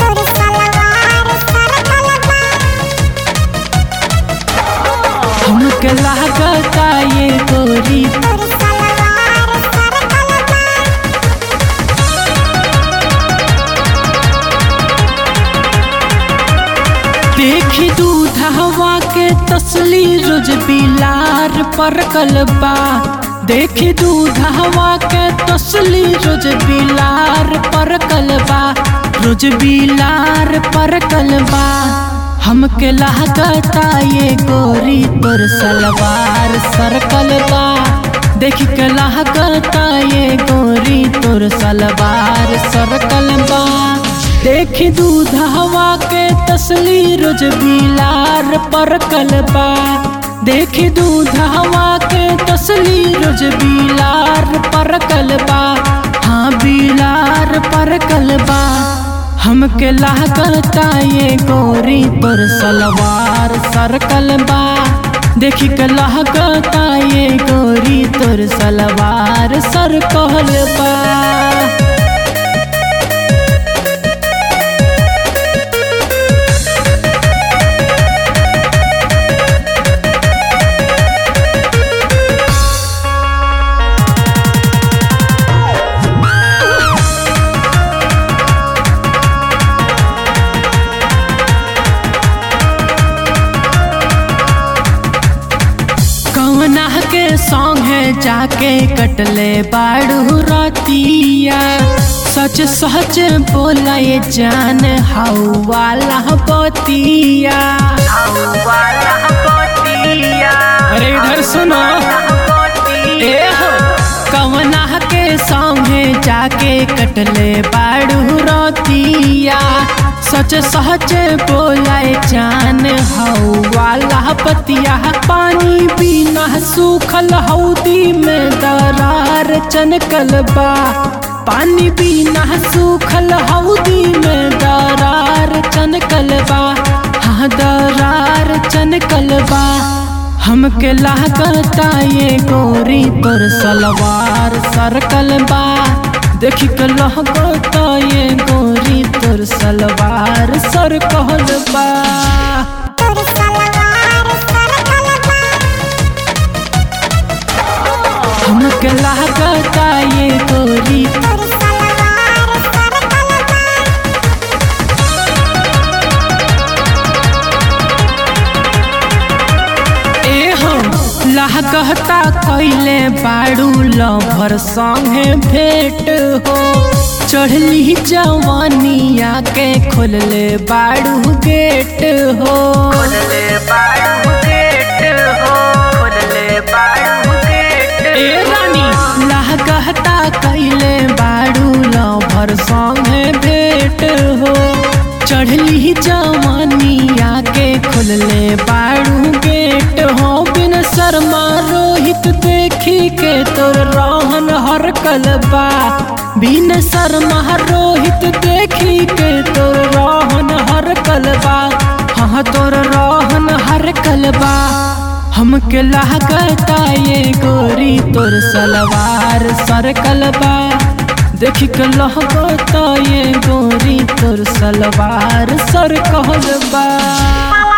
तोर सलवार सरकल बा हमके लागता ये गोरी तोर सलवार सरकल बा देखी दूध हवा के तसली रोज बिलार पर कलबा देखी दूध हवा के तसली रोज बिलार पर कलबा रोज बिलार पर कलबा हमके लागता ये गोरी तोर सलवार सरकल बा देख के लागता ये गोरी तोर सलवार सरकल बा देखी दूध हवा के तसली रोज बिलार पर कलबा देखी दूध हवा के तसली रोज बिलार पर कलबा हाँ बिलार पर कलबा हमके लागता ये गोरी तोर सलवार सरकल बा देखी के लागता ये गोरी तोर सलवार सरकल बा कवना के संगे जाके कटले बाड़ू रतिया सच सच बोला ये जान हाउ वाला बतिया अरे इधर सुनो ए हो कवना के संगे जाके कटले बाड़ू रतिया सच सच बोलाए जान हौ वाला पतिया पानी बिना सूखल हौदी में दरार चनकल बा पानी बिना सूखल हौदी में दरार चनकल बा हाँ दरार चनकल बा हमके लागता ये गोरी तोर सलवार सरकल बा देख के लगता ये गोरी तोर सलवार सरकल बा तोर सलवार सरकल बा हमके लागता ये गोरी तोर सलवार सरकल बा ए हो लागता कैले बाड़ू लभर संगे भेंट हो चढ़ली जवानिया के खोलले बाड़ू गेट हो ए रानी लागता कैले बाड़ू लभर संगे भेंट हो चढ़ली जवानिया के खुलले बाड़ू गेट हो बिन शर्मा रोहित देखी के तोर रहन हर कलबा बिन शर्मा रोहित देखी के तोर रहन हर कलबा हाँ तोर रहन हर कलबा हमके लागता ये गोरी तोर सलवार सरकल बा देख के लगता ये गोरी तोर सलवार सरकल बा